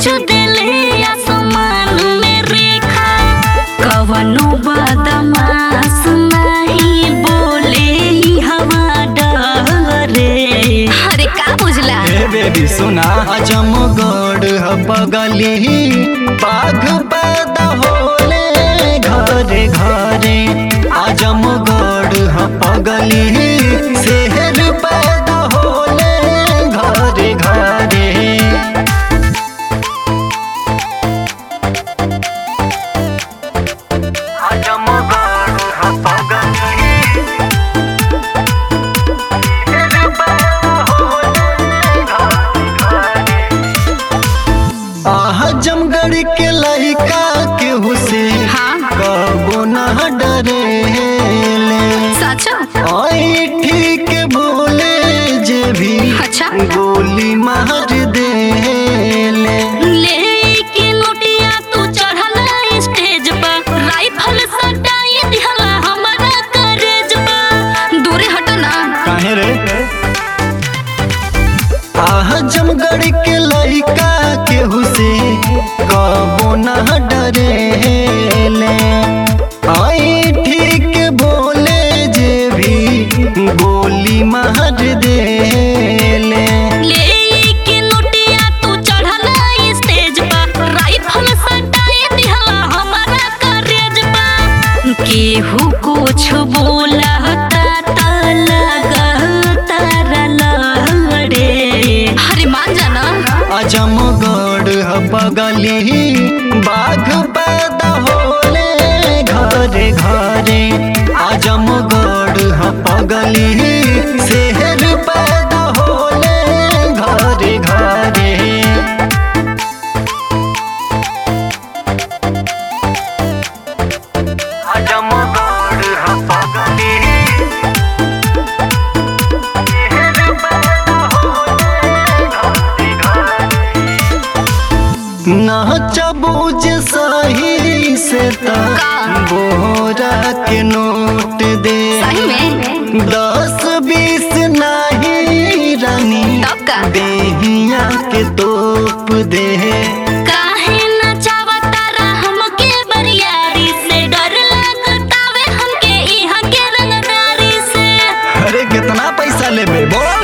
बीच दिले आसमान में रेखा कवनो बदमाश नहीं बोले ई हवा डरे अरे का बुझला हे बेबी सुना अजमगढ़ ह बगली बाघ पैदा होले घरे घरे आजमगढ़ ह बगली शहर पैदा होले घरे घरे आजमगढ़ ह बगली शहर पैदा होले घरे घरे आजमगढ़ के लड़का केहू से हाँ। कबो न डरेले सच आई ठीक बोले जे भी अच्छा। गोली मार देले लेके नोटिया तू चढ़ला स्टेज पर राइफल सटाई दिहला हमरा करेज पर दूरे हट ना काहे रे आजमगढ़ के लड़का केहू से कबो न डरेले आई ठीक बोले जे भी गोली मार देले लेके नोटिया तू चढ़ला स्टेज पर राइफल सटाई दिहला हमरा करेज पर केहू कुछ बोला त लगता लड़े अरे मान जाना आजमगढ़ ह बगली बाघ पैदा होले घरे घरे आजमगढ़ ह बगली शहर पैदा होले घरे घरे आजमगढ़ ह बगली शहर पैदा होले घरे घरे नाचबूज सही से का? बोरा के नोट दे सही में दस बीस नहीं रानी तब का? देहिया के तोप दे काहे नचावता रा हमके बरियारी से डर लागतावे हमके इहाँ के रंगदारी से अरे कितना पैसा लेबे बोल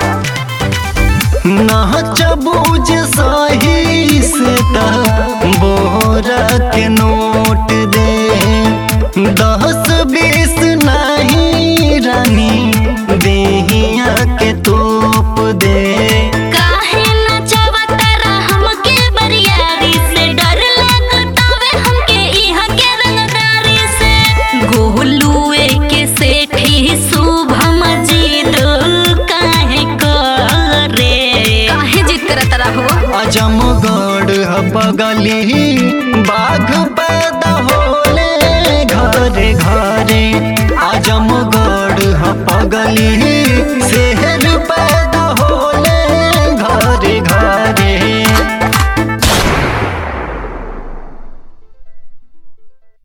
नाचबूज सही से ता बोरा के नोट दे दस बीस नहीं रानी देहिया के तोप दे काहे नचावता रा हमके बरियारी से डर लागतावे हमके इहाँ के रंगदारी से गोलुए के सेठी शुभम जीत काहे करे काहे जीत करत रहो आजमगढ़ ह बगली बाघ पैदा होले घरे घरे आजमगढ़ ह बगली शहर पैदा होले